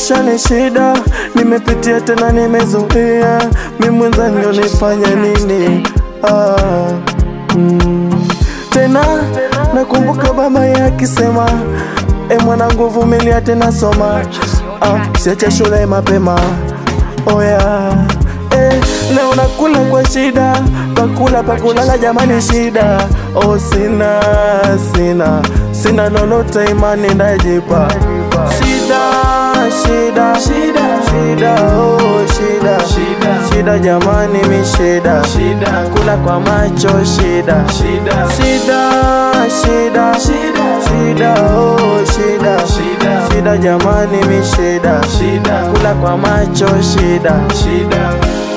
maisha ni shida, nimepitia tena nimezoea, mi mwenzangu nifanye nini? Ah, mm. Tena nakumbuka baba yakisema, e mwanangu, vumilia tena soma, ah, siache shule mapema. Oh yeah. Eh, leo nakula kwa shida, pakula pakulala jamani shida. Oh sina sina sina lolote imani ndajipa. Shida shida shida shida oh shida shida shida jamani mi shida shida kula kwa macho shida shida shida shida shida shida oh shida shida shida jamani mi shida shida kula kwa macho shida shida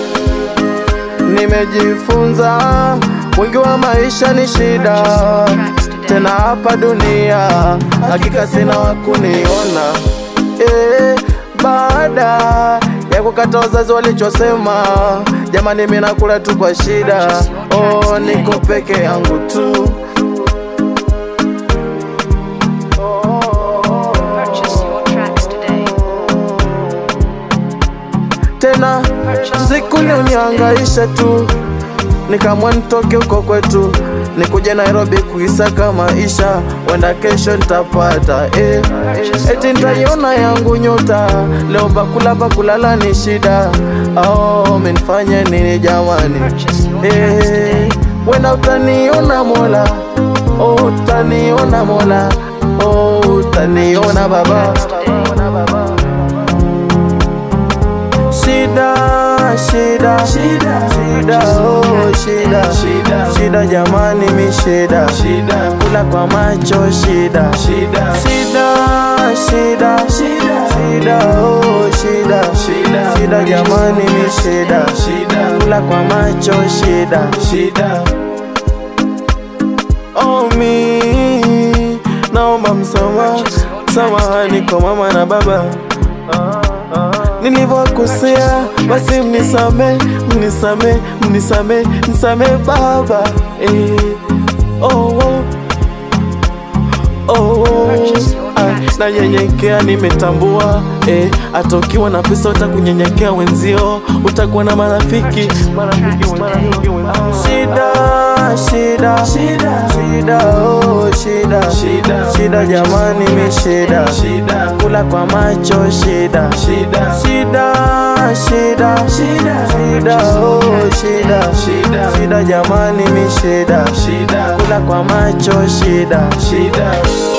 Nimejifunza wengi wa maisha ni shida, tena hapa dunia hakika sina wa kuniona. Eh, baada ya kukata wazazi walichosema, jamani, mimi nakula tu kwa shida. Oh, niko peke yangu tu. Purchase your tracks today. tena siku unihangaisha tu, nikamwa nitoke huko kwetu nikuje Nairobi kuisaka maisha, wenda kesho nitapata eh. Eti nitaiona yangu nyota, leo pakula pakulala ni shida. Oh, menifanye nini jamani? Eh, wenda utaniona Mola, oh, utaniona Mola, oh, utaniona Baba. Shida, shida, shida, shida, oh shida, shida, shida jamani mi shida, shida, kula kwa macho shida, shida, shida, shida, shida, shida, oh shida, shida, shida jamani mi shida, shida, kula kwa macho shida, shida. Oh mi, naomba msamaha, samahani kwa mama na baba nilivyokosea, basi mnisame, mnisame, mnisame, mnisame baba eh. oh, oh. Oh, oh. Ah, nanyenyekea nimetambua eh, hata ukiwa na pesa utakunyenyekea wenzio, utakuwa na marafiki marafiki wenzio. Shida, shida, shida, shida, oh, shida, shida, shida jamani, mi shida, shida, kula kwa macho shida, shida, shida, shida, shida, shida, oh, shida, shida, shida jamani, mi shida, shida, kula kwa macho shida, shida.